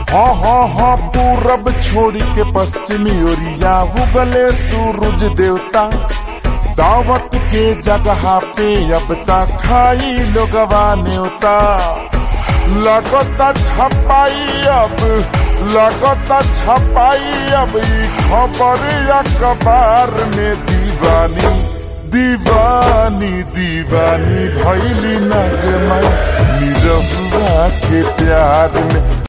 हाँ हाँ हाँ पूरब छोड़ी के पश्चिमी ओरिया उगले सूरज देवता दावत के जगह पे अब तक खाई लोगवा न्योता लगता छपाई अब लगता छपाई अब ई खबर अखबार में दीवानी दीवानी दीवानी भैली नगमा निरहुआ के प्यार में